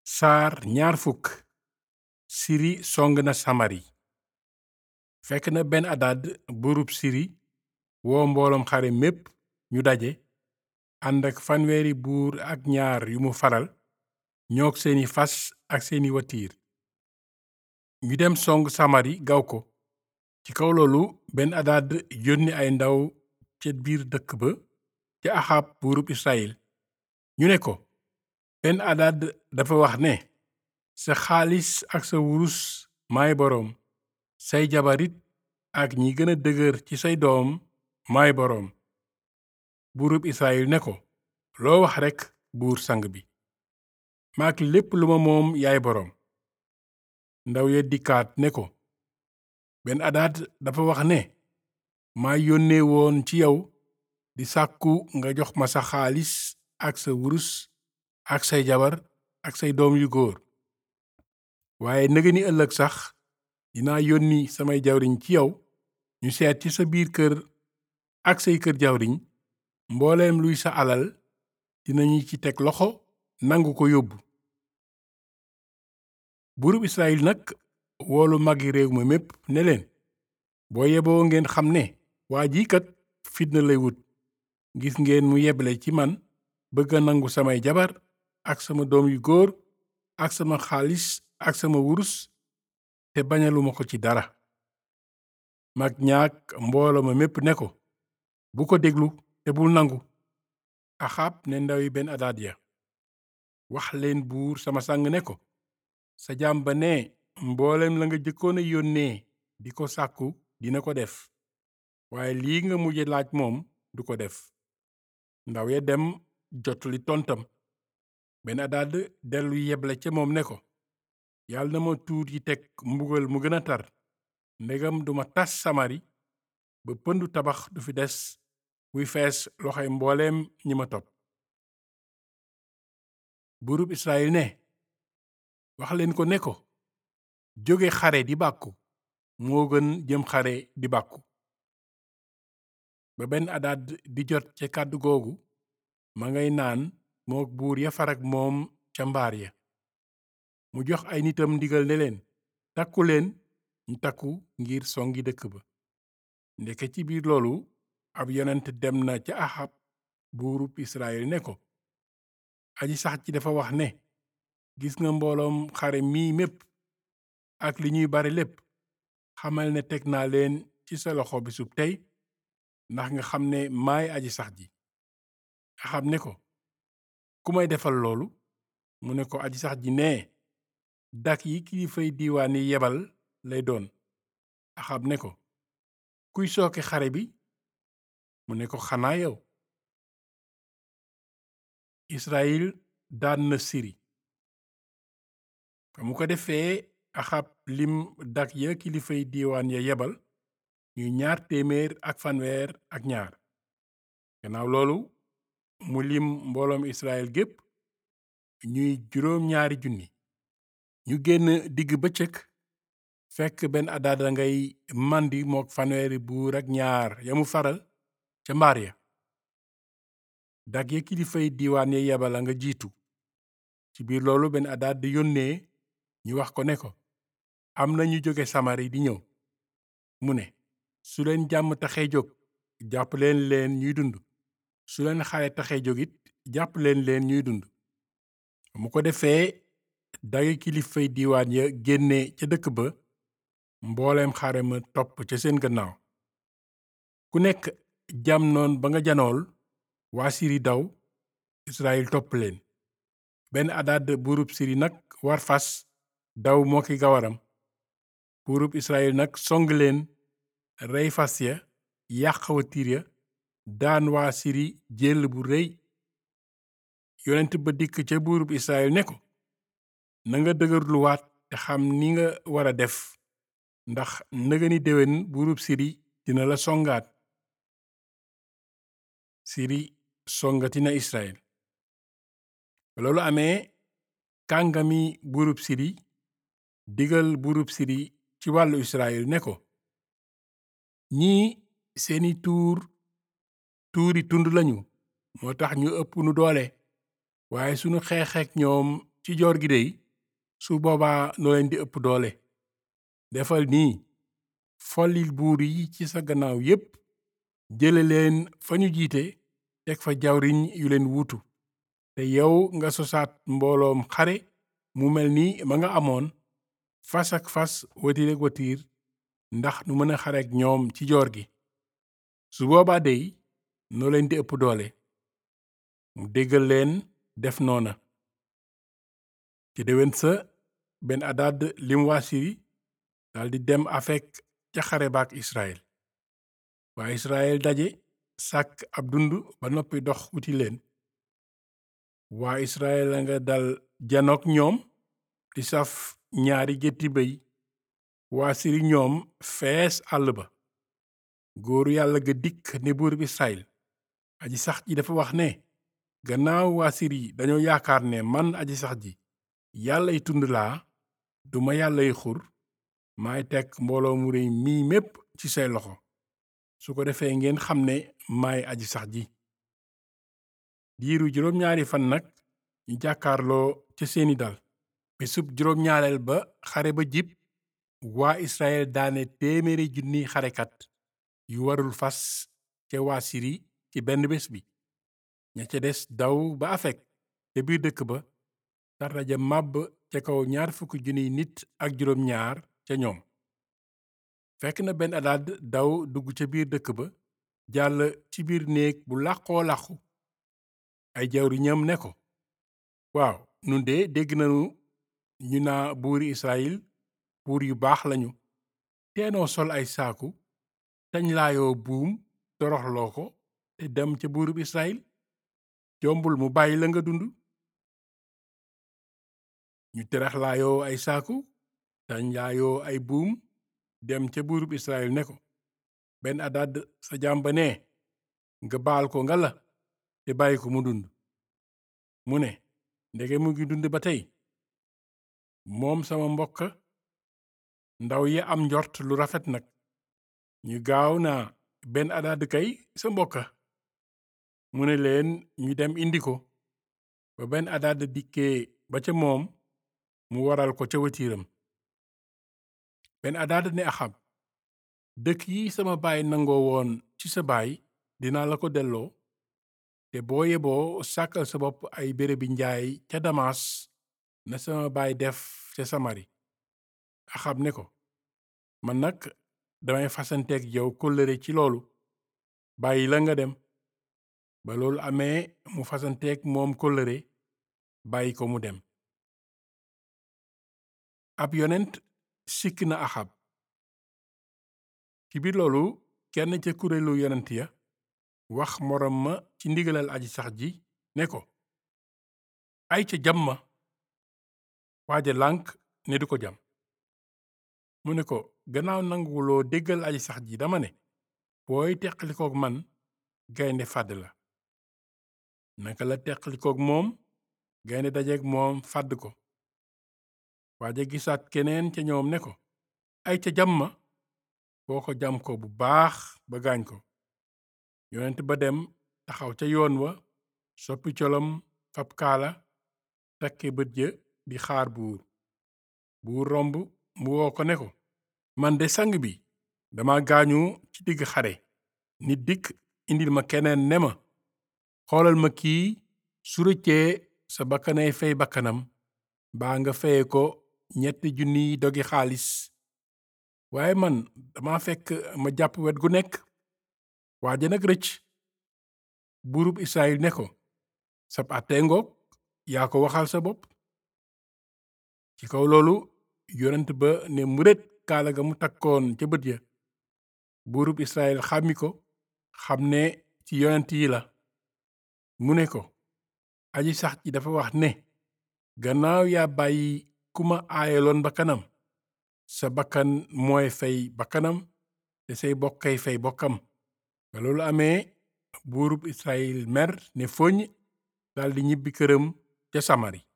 saar ñaar fukk siri song na samari fekk na ben adad buurub siri woo mbooloom xare mépp ñu daje ànd ak fanweeri buur ak ñaar yu mu faral ñoog seeni fas ak seeni watiir ñu dem song samari gaw ko ci kaw loolu ben adad yónni ay ndaw ca biir dëkk ba ca axab buurub israyil ñu ne ko ben adad dafa wax ne sa xaalis ak sa wurus maay boroom say jabarit ak ñi gëna dëgër ci say doom maay boroom buurub israyil ne ko loo wax rekk buur sang bi maak lépp lu ma moom yaay boroom ndaw ya dikkaat ne ko ben adad dafa wax ne maa yónnee woon ci yow di sàkku nga jox ma sa xaalis ak sa wurus ak say jabar ak say doom yu góor waaye nëgëni ëllëg sax dinaa yónni samay jawriñ ci yow ñu seet ci sa biir kër ak say kër jawriñ mbooleem luy sa alal dinañu ci teg loxo nangu ko yóbbu buurub israyil nag woolu magi réew ma mépp ne leen boo yeboo ngeen xam ne waa ji kat fitna lay wut gis ngeen mu yeble ci man bëgg a nangu samay jabar ak sama doom yu góor ak sama xaalis ak sama wurus te bañaluma ko ci dara mag ñaak mbooloo ma mépp ne ko bu ko déglu te bul nangu axab ne ndawi ben adad ya wax leen buur sama sang ne ko sa jaam ba ne mboolem la nga jëkkoon a yónnee di ko sàkku dina ko def waaye lii nga mujje laaj moom du ko def ndaw ya dem jotali tontam ben adad dellu yeble ca moom ne ko yàlla na ma tuut yi teg mbugal mu gën a tar ndegam duma tas samari ba pëndu tabax du fi des buy fees loxoy mbooleem ñi ma topp buurub israyil ne wax leen ko ne ko jóge xare di bàkku moo gën jëm xare di bàkku ba benn adad di jot ca kàddu googu ma ngay naan mook buur ya farak moom ca mbaar ya mu jox ay nitam ndigal ne leen takku leen ñu takku ngir songi dëkk ba ndeke ci biir loolu ab yonent dem na ca axab buurub israyil ne ko aji sax ci dafa wax ne gis nga mbooloom xare mii mépp ak li ñuy bari lépp xamal ne teg naa leen ci sa loxo bisub tey ndax nga xam ne maay aji sax ji axab ne ko ku may defal loolu mu ne ko aji sax ji nee dak yi kilifay diiwaan yi yebal lay doon axab ne ko kuy sooke xare bi mu ne ko xanaa yow israyil daan na siri ba mu ko defee axab lim dak ya kilifay diiwaan ya yebal ñuy ñaar téeméer ak fanweer ak ñaar gannaaw loolu mu lim mbooloom israyil gépp ñuy juróom ñaari junni ñu génn digg bëccëg fekk benn adada ngay màndi mook fanweeri buur ak ñaar ya mu faral ca mbaar ya dag ya kilifay diiwaan ya yebal a nga jiitu ci biir loolu benn adad yónnee ñu wax ko ne ko am na ñu jóge samari di ñëw mu ne su leen jàmm taxee jóg jàpp leen leen ñuy dund su leen xare taxee jóg it jàpp leen leen ñuy dund mu ko defee dagi kilifay diiwaan ya génne ca dëkk ba mbooleem xare ma topp ca seen gannaaw ku nekk jam noon ba nga janool waa siri daw israyil topp leen benn adad buurub siri nag war fas daw moo ki gawaram buurub israyil nag song leen rey fas ya yàq watiir ya daan waa siri jël bu rëy yonent ba dikk ca buurub israyil ne ko na nga dëgërluwaat te xam ni nga war a def ndax nëgëni déwén buurub siri dina la songaat siri songati na israel ba loolu amee kàngami buurub siri digal buurub siri ci wàllu israel ne ko ñii seeni tuur tuuri tund lañu moo tax ñu ëpp nu doole waaye sunu xeexeek ñoom ci ci joor gi dey su boobaa noo leen di ëpp doole defal nii follil buur yi ci sa gannaaw yépp jële leen fa ñu jiite teg fa jawriñ yu leen wuutu te yow nga sosaat mbooloom xare mu mel ni ma nga amoon fas ak fas watiir ak watiir ndax nu mën a xare ak ñoom ci joor gi su boobaa dey noo leen di ëpp doole mu déggal leen def noona ci déwén sa ben adad lim waa siri daldi dem afek ca xare baak israel waa israel daje sàkk ab dund ba noppi dox wuti leen waa israel a nga dal janook ñoom di saf ñaari gétti béy waa siri ñoom fees àll ba góoru yàlla ga dikk ne buur bi israel aji sax ji dafa wax ne gannaaw waa siri dañoo yaakaar ne man aji sax ji yàllay tund laa duma yàllay xur maay teg mbooloo mu réy mii mépp ci say loxo su ko defee ngeen xam ne maay aji sax ji diiru juróom-ñaari fan nag ñu jàkkaarloo ca seeni dal bésub juróom-ñaareel ba xare ba jib waa israel daane téeméeri junni xarekat yu warul fas ca waa siri ci benn bés bi ña ca des daw ba afek te biir dëkk ba tarraja màbb ca kaw ñaar fukki junniy nit ak juróom ñaar ca ñoom fekk na benn adaad daw dugg ca biir dëkk ba jàll ci biir néeg bu làqoo làqu ay jawriñam ne ko waaw nun de dégg nanu ñu naa buuri israyil buur yu baax lañu teenoo sol ay saaku tañ laayoo buum toroxloo ko te dem ca buurub israyil jombul mu bàyyi la nga dund ñu teraxlaayoo ay saaku tañ laayoo ay buum dem ca buurub israyil ne ko benn adad sa jàmba ne nga baal ko nga la te bàyyi ko mu dund mu ne ndege mu ngi dund ba tey moom sama mbokk ndaw yi am njort lu rafet nag ñu gaaw naa benn adad kay sa mbokka mu ne leen ñu dem indi ko ba benn adad dikkee ba ca moom mu waral ko ca watiiram benn adad ne axab dëkk yi sama baay nangoo woon ci sa baay dinaa la ko delloo te boo yeboo sàkkal sa bopp ay bérébi njaay ca damas na sama baay def ca samari axab ne ko man nag damay fasanteeg yow kóllëre ci loolu bàyyi la nga dem ba loolu amee mu fasanteeg moom kóllëre bàyyi ko mu dem ab yonent sikk na axab ci biir loolu kenn ca kuréelu yonent ya wax moroom ma ci ndigalal aji sax ji ne ko ay ca jam ma waaja lànk ne du ko jam mu ne ko gannaaw nanguwuloo déggal aji sax ji dama ne booy teqalikook man gaynde fàdd la naka la teqalikook moom gaynde dajeek moom fàdd ko waaja gisaat keneen ca ñoom ne ko ay ca jam ma boo ko jam ko bu baax ba gaañ ko yonent ba dem taxaw ca yoon wa soppi colom fab kaala takke bët ya di xaar buur buur romb mu woo ko ne ko man de sang bi dama gaañu ci digg xare nit dikk indil ma keneen ne ma xoolal ma kii su rëccee sa bakkanay fey bakkanam baa nga feye ko ñetti junniy dogi xaalis waaye man dama fekk ma jàpp wet gu nekk waaja nag rëcc buurub israyil ne ko sab àttee ngoog yaa ko waxal sa bopp ci kaw loolu yonent ba ne muret kaala ga mu takkoon ca bët ya buurub israyil xàmmi ko xam ne ci yonent yi la mu ne ko aji sax ji dafa wax ne gannaaw yaa bàyyi ku ma aayaloon bakkanam sa bakkan mooy fay bakkanam te say bokkay fay bokkam ba loolu amee buurub israyil mer ne foñ daldi ñibbi këram ca samari